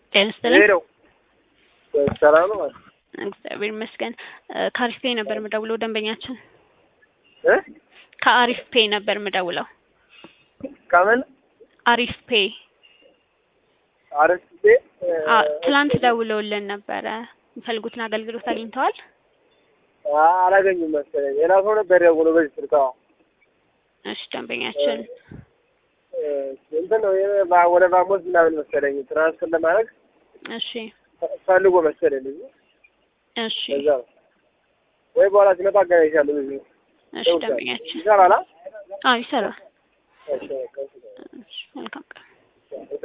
ጤና ይስጥልኝ። ሄደው ሰላም ነው ማለት እግዚአብሔር ይመስገን። ከአሪፍ ፔይ ነበር የምደውለው ደንበኛችን እ ከአሪፍ ፔይ ነበር የምደውለው። ከምን አሪፍ ፔይ አረስቴ አ ትላንት ደውለውልን ነበረ። የሚፈልጉትን አገልግሎት አግኝተዋል? አላገኙም መሰለኝ። ሌላ ሰው ነበር ደውሎ በዚህ ስልክ። አዎ እሺ ደንበኛችን እ እንትን ነው ይሄ ባ- ወደ ባሞስ ምናምን መሰለኝ ትራንስፈር ለማድረግ እሺ ፈልጎ መሰለኝ ልጁ። እሺ እዛ ነው ወይ በኋላ ሲመጣ አገናኝሻለሁ። ልጁ እሺ ደንበኛችን ይሰራል። አ? አዎ ይሰራል። እሺ፣ በቃ እሺ። እሺ መልካም ቀን